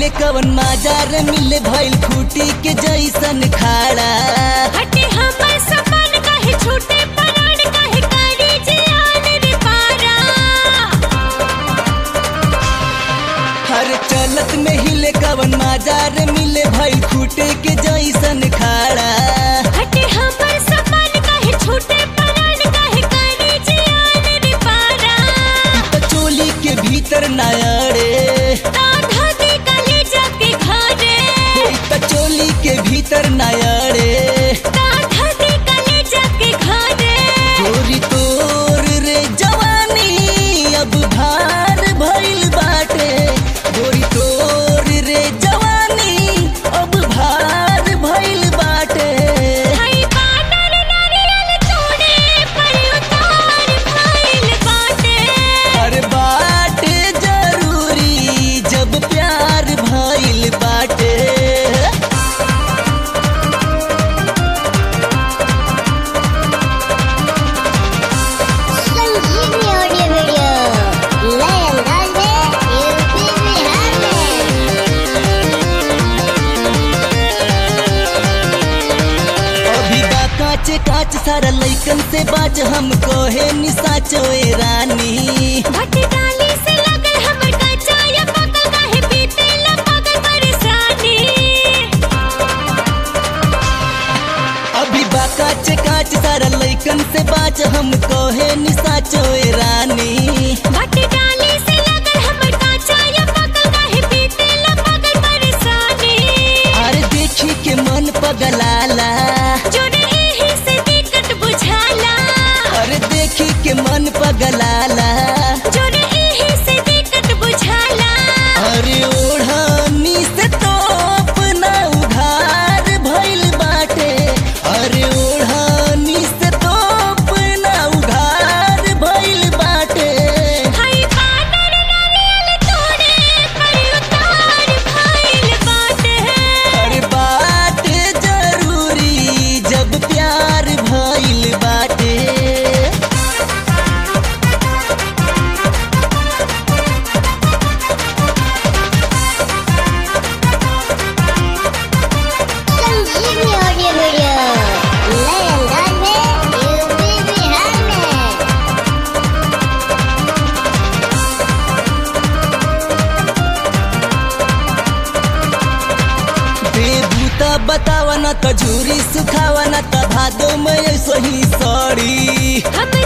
हिले कवन माजार मिले भइल खूटी के जैसन खाड़ा हटे हमर सपन काहे छूटे परान काहे करी जियान रे पारा हर चलत में हिले कवन माजार मिले भइल खूटे के जैसन खाड़ा हटे हमर सपन काहे छूटे परान काहे करी जियान रे पारा त चोली के भीतर नायड़े आधा दे कले जाके घरे त चोली के भीतर नायड़े आधा दे कले जाके घरे गोरी तोर रे जवानी अब भार भइल बाटे गोरी तोर रे जवानी अब भार भइल बाटे हई बानर नारियल तोड़े पर उतार भइल बाटे हर बाटे जरूरी जब प्यार भइल बाटे संजीवनी ऑडियो वीडियो नए अंदाज में यूपी बिहार में अभी बा काचे काच सारा लइकन से बाच हम कोहे निसाचो ए रानी भट्टी डाली से लगल हमर कच्चा या पकल काहे पीते ला पागल परेशानी अभी बा काचे काच सारा लइकन से बाच हम कोहे निसाचो ए रानी भट्टी डाली से लगल हमर कच्चा या पकल काहे पीते ला पागल परेशानी अरे देखी के मन पगलाला जोड़े एही से दिक्कत बुझाला अरे देखी के मन पगलाला जोड़े एही से दिक्कत बुझाला अरे ओढ़नी से तो अपना उधार भइल बाटे अरे ओढ़नी से तो अपना उधार भइल बाटे हई बानर नारियल तोड़े पर उतार भइल बाटे अरे बाटे जरूरी जब प्यार भइल बाटे संजीवनी ऑडियो वीडियो नए अंदाज में यूपी बिहार में बेबूता बतावा न त झूरी सुखावा न त भादो में सही सड़ी हम